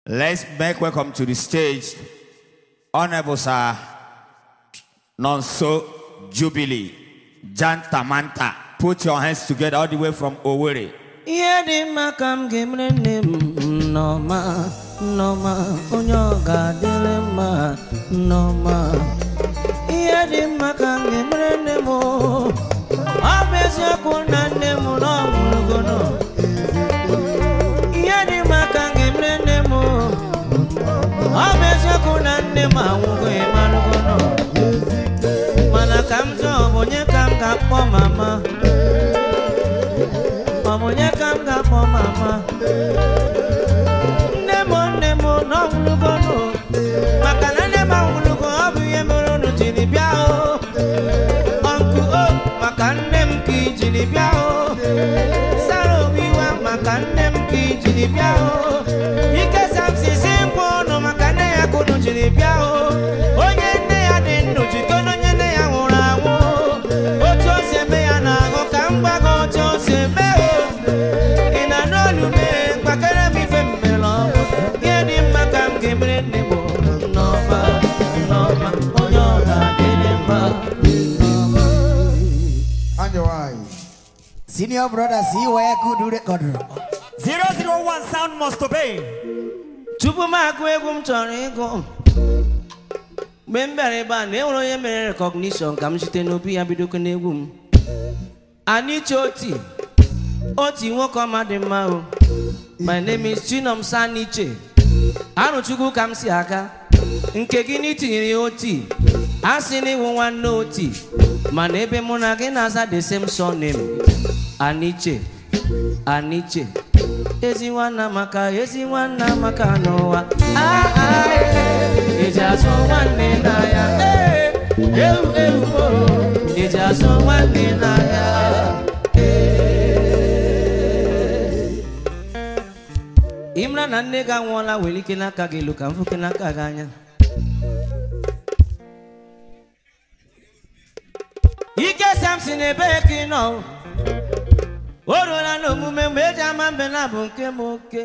Let's make welcome to the stage Honorable Sir Nonso Jubilee Jantamanta. Put your hands together all the way from Owerri. ihe dị mma ka m ga-emere nne m nnọma nnọma onye ọ ga-adịrị mma nnọma ihe dị mma ka m ga-emere nne m ọ bụ eziokwu na nne m na ọ nwụrụgono ihe dị mma ka m ga-emere nne m ọ bụ eziokwu na nne m anwụgo ịmarụgono mana ka m jụọ ọ bụ onye ka m ga-akpọ mama ọ bụ onye ka m ga-akpọ mama nne m nne m na ọnwụrụgonụ maka na nne m anwụrụgo ọ bụ ihe mere unu jiri bịa o ọnkụ o maka nne m ka i jiri bịa o sara obiwa maka nne m ka i jiri bịa o ike samsisi nkwa ụnụ maka nne ya ka unu jiri bịa o onye nne ya dị ndụ jikọrọ onye nne ya nwụrụ anwụ otu o si eme ya na-ahụ ka m gwa gị otu o si eme o ị na n'olu mee mkpakere m ife mmere ọnwụ ihe dị mma ka m ga-emere nne m n'ọma n'ọma onye ọ ga-adịrị mma And your eyes. Senior brother, see where I could do record. 001 sound must obey. tupu m agụ egwu m chọrọ ịgụ mgbe m bịara ebe a na enwere onye mere rekọgnishọn ka m site n'obi ya bidokwa n'egwu m aniche oti oti nwoke ọma dị mma o my name is chinom saniche arụchukwu ka m si aga nke gị na itinyere ya oti a sị na ịwụ nwanne oti mana ebe mụ na gị na-aza the same surname aniche aniche ezi nwanna maka ezi nwanna maka n'ụwa Ah, ah, eh, eji azụ nwanne n'ahịa Eh, ewu ewu oh, eji azụ nwanne n'ahịa ịmara na nne gị anwụọla were ike n'aka gị elu ka m fụke n'aka gị anya ike samson ebee ka ị nọ o ruola n'omume mgbe eji ama mbe na bụ nke m oke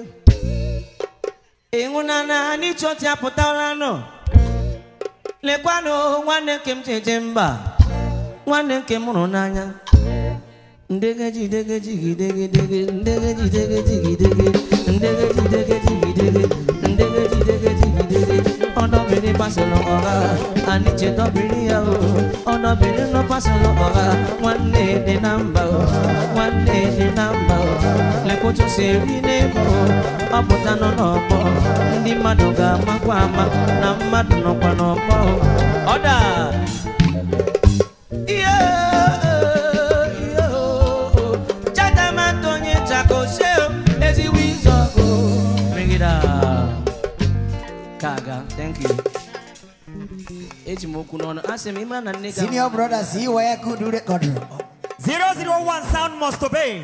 ịhụnana anyị chọtị apụtara nọ lekwanụ nwanne nke m jeje mba nwanne nke m hụrụ n'anya ndegeji degeji gidegedege ndegeji degeji gidege ndegeji degeji gidege ndegeji degeji gidege ọdọbìnrin pàṣẹlọ ọ̀gá àníjẹ dọbìnrin yà ó ọdọbìnrin ló pàṣẹlọ ọ̀gá nwanne dị na mba ó nwanne dị na mba ó lekwotu si eri n'ego ọ pụta nọ n'ọgbọ ndị mmadụ ga-amakwa ama na mmadụ nọkwa n'ọgbọ ọda ihe ihe chadamatụ onye chakose ezigbo izọgụ megide kaga thank you eji m okwu n'ọnụ asị m ịma na nne gị Senior brother, see where I could do record. 001 sound must obey.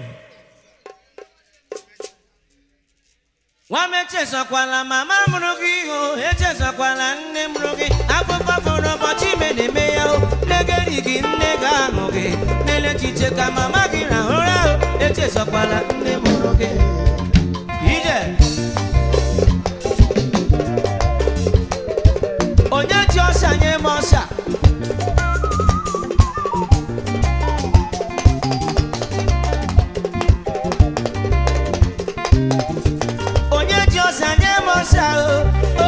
nwa m echezakwala mama mụrụ gị o echezakwala nne mụrụ gị afụfụ fụrụ ụbọchị ime na-eme ya o negeri gị nne gị ahụ gị n'ele echiche ka mama gị rahụra o echezakwala nne mụrụ gị ije onye ji ọsha nye m ọsha onye ji ọsha nye m ọsha o o,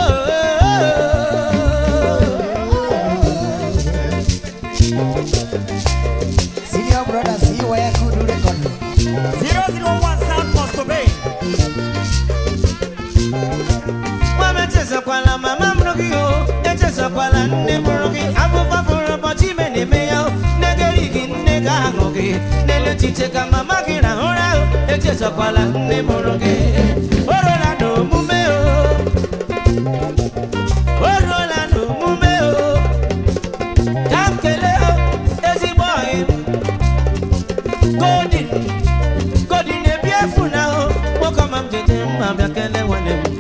Senior brother, see where I could do record. 001 sound must obey. nwa m echezakwala mama mụrụ gị o echezakwala nne mụrụ gị afụfụ fụrụ ụbọchị ime na-eme ya o negeri gị nne gị ahụ gị n'elu echiche ka mama gị rahụra o echezakwala nne mụrụ gị o ruola n'omume o o ruola n'omume o ka m kelee o ezigbo ọyị godin godin na-ebi efu na o nwoke ọma m jeje mma bịa kelee nwanne m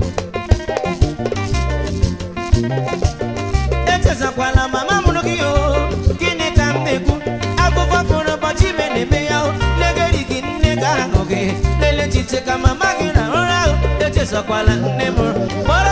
echezakwala mama mụrụ gị o gịnị ka m na-ekwu afụfụ fụrụ ụbọchị ime na-eme ya o negeri gị nne gị ahụ gị lelee echiche ka mama gị na ụra ahụ echezakwala nne mụrụ ma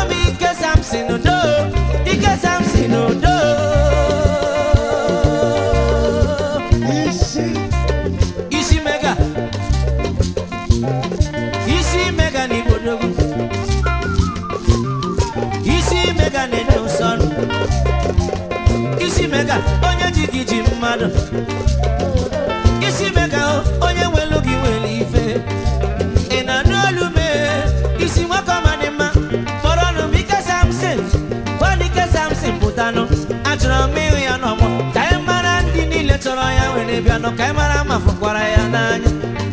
mmadụ isi mee ka onye nwelu gị nwere ife ị na-anụ olu mee isi nwoke ọma dị mma kpọrọ ọnụ m ike samson gwana ike samson pụtanụ achọrọ m ịhụ ya n'ọgbọ ka anyị mara ndị niile chọrọ ya were bịanụ ka anyị mara ma fụkwara ya n'anya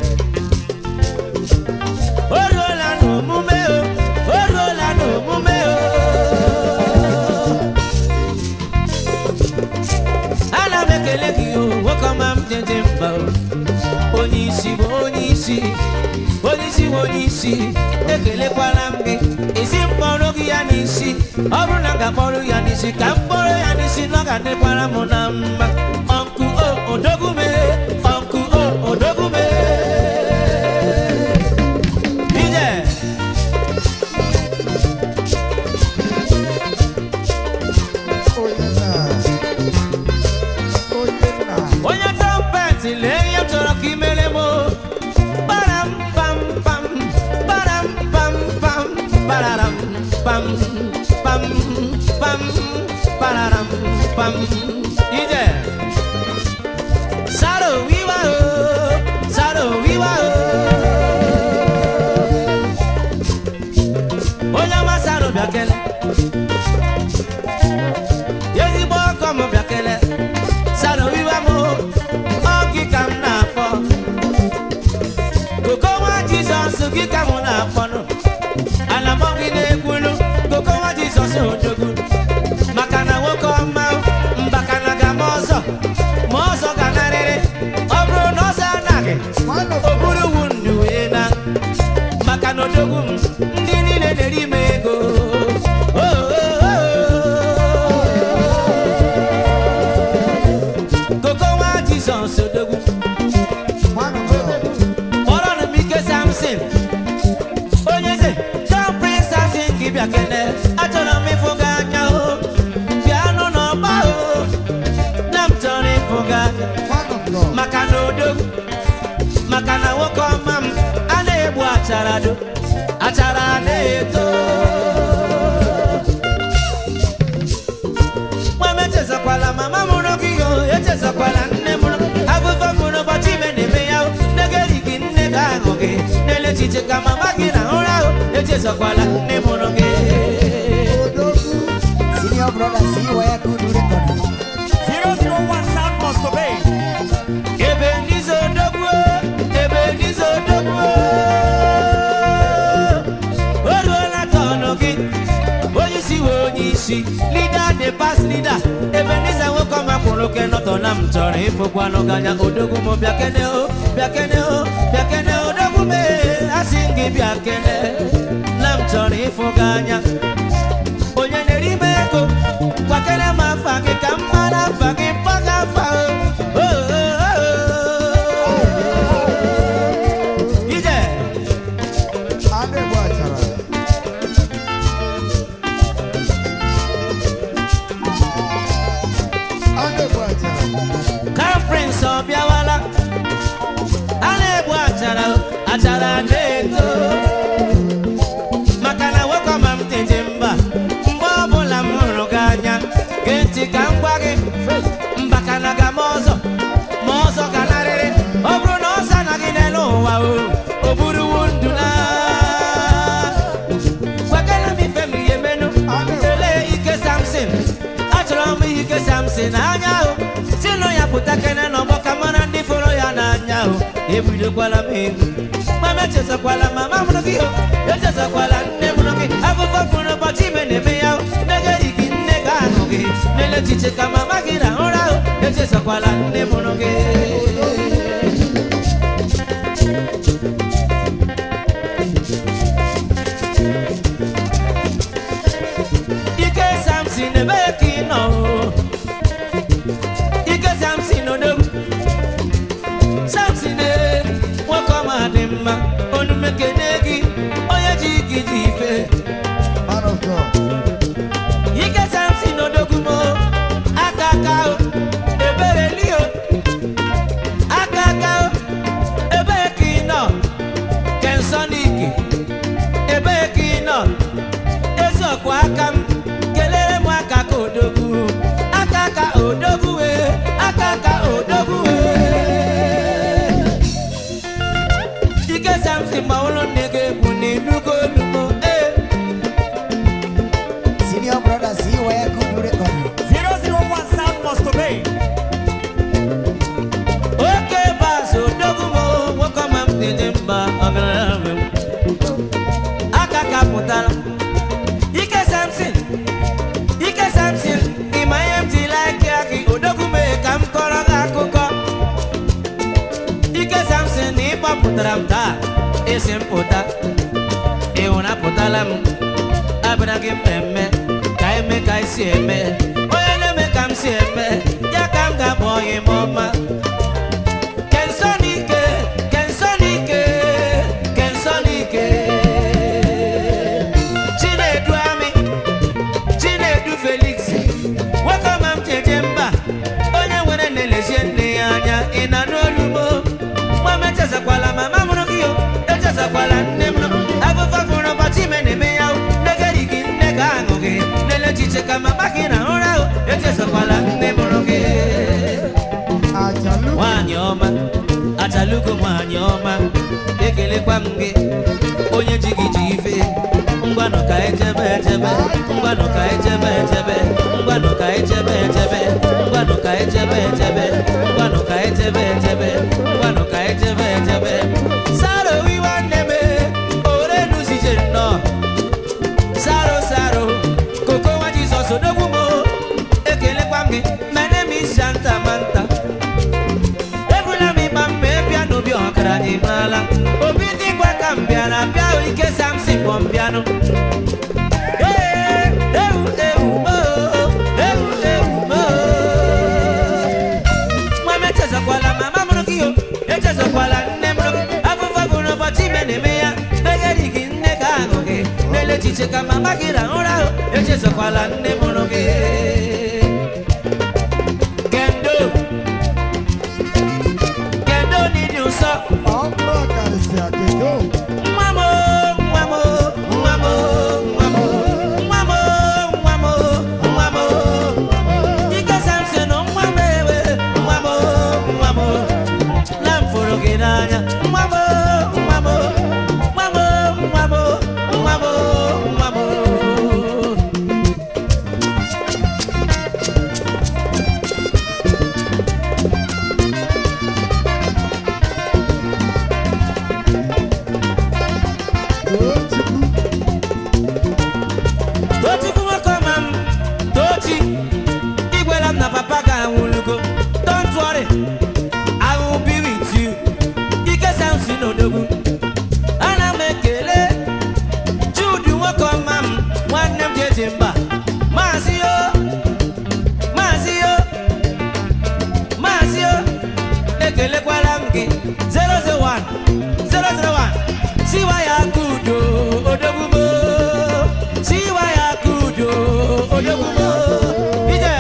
o ruola n'omume o o ruola n'omume o ana m ekele gị o nwoke ọma m dị dị mkpa o onye isi bụ onye isi onye isi bụ onye isi ekelekwala m gị isi mkpọrọ gị ya n'isi ọ bụrụ na m ga-akpọrọ ya n'isi ka m kpọrọ ya n'isi na ọ ga-adịkwara m na mma ọnkụ o odogume ọnkụ o odogume ije Onye nna. Onye nna. onye trọmpet lee ihe m chọrọ ka imere m o. Param pam pam, param pam pam, pararam pam pam pam, pararam pam. Ije. Saro wiwa o, saro wiwa o. Onye ọma saro bịa kele. ezigbo ọkọ m bịa kele sara owiwa m ọ gị ka m na-akpọ koko nwa jizọs gị ka m na-akpọnụ ana m gị na-ekwulu koko nwa jizọs odogwu maka na nwoke ọma mbakana ga ma ọzọ ma ọzọ ga-anarịrị ọ bụrụ na ọzọ anaghị Man of o buru wu ndụ wee na maka na odogwu m ndị niile na-eri m ego Oh, oh, oh. koko nwa jizọs odogwu Man of God. kpọrọnụ m ike samson onye eze john prince samson ka ịbịa kene achọrọ m ịfụ gị anya o bịanụ n'ọgba o na m chọrọ ịfụ gị anya Man of God. maka na odogwu maka na nwoke ọma m a na-egbu achara do achara na-eto nwa m echezakwala mama mụrụ gị o echezakwala nne mụrụ agụfọ mụrụ ụbọchị ime na-eme ya o negeri gị nne ga ahụ gị n'ele echiche ka mama gị na ụra ahụ echezakwala nne mụrụ gị Odogwu. Senior brother, see where good record. 001 sound must obey. ebe ndị zodogbuo ebe ndị zodogbuo o ruola tọnụ gị onye isi wee onye isi lida the past leader ebe ndị za nwoke ọma kwụrụ oke nọtọ na m chọrọ ịfụkwanụ gị anya odogwu m bịakene o bịakene o bịakene odogwu m ee, asị m gị bịakene na m chọrọ ịfụ gị anya onye na-eri m ego gwakere m afa gị ka m mara afa gị mpaga afa o. O, o, o, o. ije Adegbu achara. Adegbu achara. conference ọ bịawala a na-egbu achara o, achara na-eto maka na nwoke ọma m dị dị mba mgbe ọbụla m hụrụ gị anya gee ntị ka m gwa gị mbakana ga ma ọzọ ma ọzọ ga-anarịrị ọ bụrụ na ọzọ anaghị n'elu ụwa o o buruwu ndụ na gwakana m ife m ihe menu lelee ike samson achọrọ m ihe ike samson anya ahụ si nụ ya pụta kene n'ọgbọ ka mara ndị fụrụ ya n'anya ahụ ebidokwala m egwu mama echezakwala mama mụrụ gị o echezakwala nne mụrụ gị afụfụ fụrụ ụbọchị ime na-eme ya o negeri gị nne ga ahụ gị lele echiche ka mama gị na ụra ahụ echezakwala nne mụrụ gị ike samson ebee ka ị nọ o? ike samson odogwu samson ee nwoke ọma dị mma onumekene gị onye ji gị dị ife Man of God. ike samson odogwu mo aka aka o ebere li o aka aka o ebee ka ị nọ kensoniki ebee ka ị nọ eziokwu aka m kelere m aka ka odogwu aka ka odogwu wee aka ka si m pụta ịhụrụ apụtala m abịara gị mmemme ka eme ka anyị si eme onye na-eme ka m si eme ya ka m ga-abụ onye m ọma kensonike kensonike kensonike chinedu amị chinedu felix nwoke ọma m jeje mba onye nwere na-elezie nne ya anya ị na n'olumo nwa m echezakwala mama mụrụ gị o echezakwala nne m afụfa fụrụ ụbọchị ime na-eme ya o negeri gị nne ga aṅụ gị nele echiche ka mama gị na ụra o echezakwala nne mụrụ gị Ajalu. nwanyị ọma achalugo nwanyị ọma ekelekwa m gị onye ji gị ji ife ngwanụ ka ejebe ejebe ngwanụ ka ejebe ejebe ngwanụ ka ejebe ejebe ngwanụ ka ejebe ejebe ngwanụ ka ejebe ejebe ngwanụ ka ejebe ejebe saro wiwa nne m orenuzije nnọọ saro saro koko nwa jizọs odogwu m ekelekwa m gị mene m isanta manta ebula m ịgba mma ịbịa n'obi ọkara dị n'ala obi dịkwa ka m bịara bịa o, ike samsi kpọ m bịanụ Ee, ewu ewu moo, ewu ewu moo. nwa m echezakwala mama mụrụ gị o echezakwala nne mụrụ gị afụfa bụrụ ụbọchị ime na-eme ya enyeri gị nne ga aṅụ gị n'ele echiche ka mama gị rahụ ụra o echezakwala nne mụrụ gị kendo kendo n'ịdị nsọ Ọkpụrụ karịsịa kedo. nwa m o, nwa m o, nwa m o, nwa m o, nwa m o, nwa m o, nwa m o. Ike Samson, nwa m ewe, nwa m o, nwa m o. Na m fụrụ gị n'anya, nwa m o, nwa m o, nwa m o, nwa m o, nwa m o, nwa m o. Tochukwu. Tochukwu nwoke ọma m, Tochi, igwela m na papa ga anwụlugo. Don't worry, I will be with you. Ike Samson odogwu. Ana m ekele Jude nwoke ọma m, nwanne m jeje mba. Maazị yo, maazị yo, maazị yo, ekelekwala m gị. 001, 001, siwa ya kudo, odogwu mo. Siwa ya kudo, odogwu mo. Ije.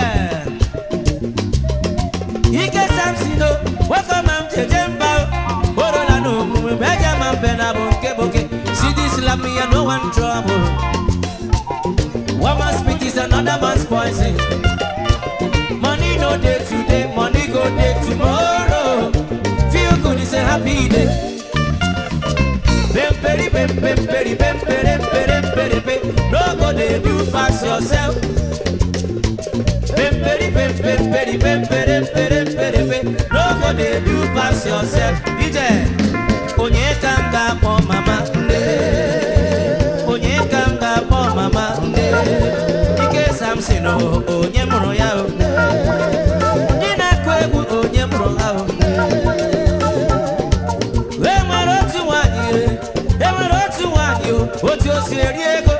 ike samsino nwoke ọma m jeje mba o orola n'omume mgbe eji ama mbe na bụ nke boke sidislam ya no one trouble one man spit is another man's poison money no dey today money go dey tomorrow feel good is a happy day Bemperi, bem, bemperi, bempere, pere, pere, pe. No go dey do pass yourself. Bemperi, bem, bemperi, bempere, pere, pere, pe. No go dey do pass yourself. Ije, onye ka m ga-akpọ mama nne? Onye ka m ga-akpọ mama nne? Ike Samson o, onye mụrụ ya o? Ndị na-akụ egwu onye mụrụ ha o? e nwere otu nwanyị e e nwere otu nwanyị o otu o si eri ego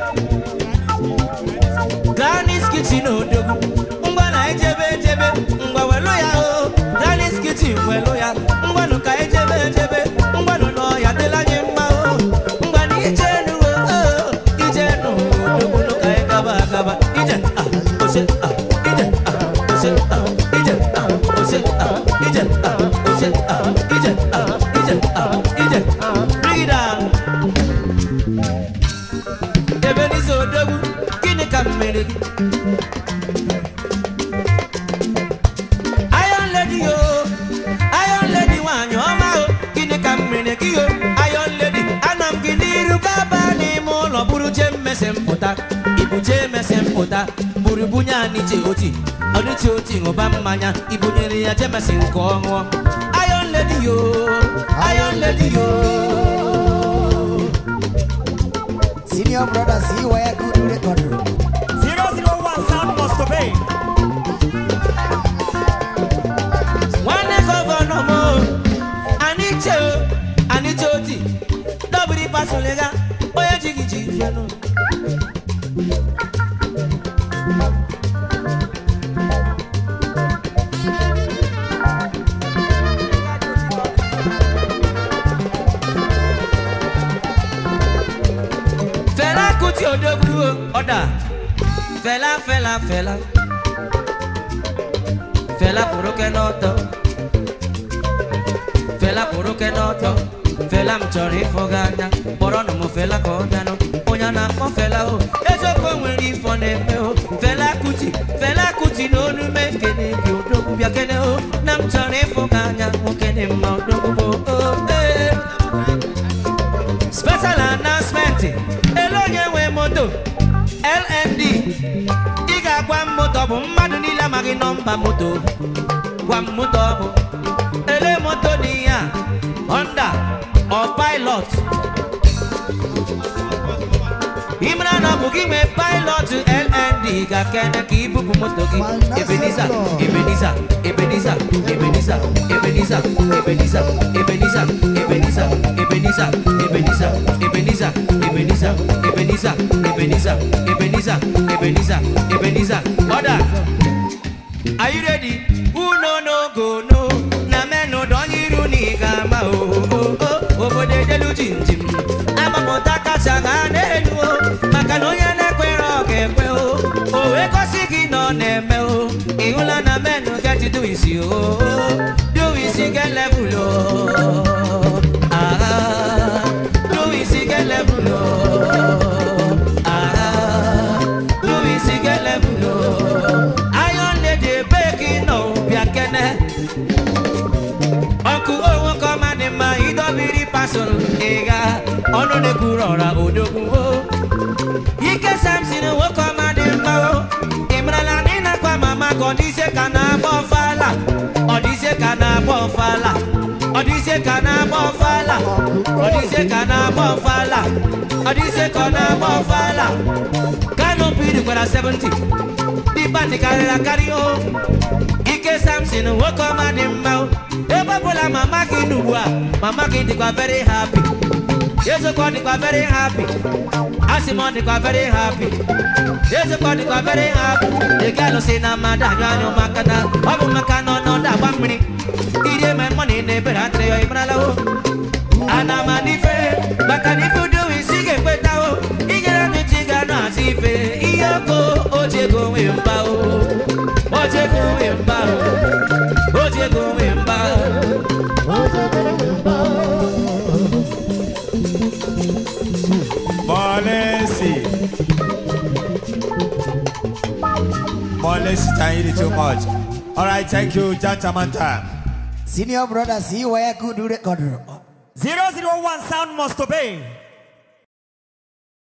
Granny's kitchen odogwu ngwa na ejebe ejebe ngwa welu ya o Granny's kitchen welu ya ngwanụ ka ejebe ejebe ngwanụ na ọya dịla anyị mma o ngwa na ije nu o ije nu odogwu nụ ka anyị gaba agaba ije ah ose ah ije ah ose ah ije ah ose ah ije ah ose ah ije ah ije ah ije bring it down ebe n'izu odogwu gịnị ka m mere gị Iron lady yo Iron lady nwanyị ọma o gịnị ka m mere gị yo Iron lady ana m gị n'iru gaba n'ime ụlọ buru jee mmese mpụta ibu jee mese mpụta buru bunye anyị je oti ọdịchi oti ṅụba mmanya ibunyere ya jemesi nke ọ ṅụọ Iron lady yo Iron lady yo Senior brother, see where I could do record. 001 sound must obey. nwanne gọvanọ m o, anyị che o anyị che oti o ọ̀dà fẹlá fẹlá fẹlá fẹlá kòrókè n'ọtọ fẹlá kòrókè n'ọtọ fẹlá m chọrọ ịfụ gị anya kpọrọ nụ m fẹlá ka ọ bịanụ onye a na-akpọ fẹlá o eziokwu o nwere ifo na-eme o fẹlá kuti fẹlá kuti na olu m ekene gị odogwu bịa kene o na m chọrọ ịfụ gị anya nwoke dị mma odogwu bụ o ee special announcement ele onye nwe moto lnd ị ga-agwa m moto ọ bụ mmadụ niile amaghị nọmba moto gwa m moto ọ bụ ele moto dị ya honda ọ pilot imara na ọ bụ gị nwe pilot lnd ga-kene ka ibupụ moto gị ebeniza ebeniza ebeniza ebeniza ebeniza ebeniza ebeniza ebeniza ebeniza ebeniza ebeniza ebeniza ebeniza ebeniza ebeniza ebeniza ebeniza order are you ready uno no go no na menu don iru ni gama o o o obodo edelu jinjim agbapụta kacha ga n'elu o maka na onye na-ekwere ọ ga-ekwe o o wee gosi gị na ọ na-eme o ịhụla na menu get do isi o do isi get level o ah do isi get level o ah do isi get level o iron lady baking no bịa kene ọkụ onwe ka ọma dị mma idobiri pasụl ịga ọnụ na-ekwuru ọra odogwu o ike samson nwoke ọma dị mma o ị marala na ị na-akwa mama ka ọ dịzie ka na-agba ọfala ọ dịzie ka na-agba ọfala ọ dịzie ka na-agba ọfala ọ dịzie ka na-agba ọfala ọ dịzie ka ọ na-agba ọfala kanopi dịkwara 70 dịba dịkarịrị akarị o ike samson nwoke ọma dị mma o ebe ọbụla mama gị n'ugbu a mama gị dịkwa very happy ezekwa ọ dịkwa very happy asị m ọ dịkwa very happy ezekwa ọ dịkwa very happy ị ga-alụsị na mmadụ anyụ anyụ maka na ọ bụ maka na ọnọdụ agba mmiri irie ma mọ na ị na-ebere atịrị ya ịmarala o ana m n'ife maka na ife udo isi ga-ekweta o inyere ntị ga na azụ ife ihe oko o ji ego nwe mba o o ji ego nwe mba o o ji ego nwe mba o Molesi. Molesi, thank you too much. All right, thank you, Jantamanta. Senior brother, see where I could do record. 001 sound must obey.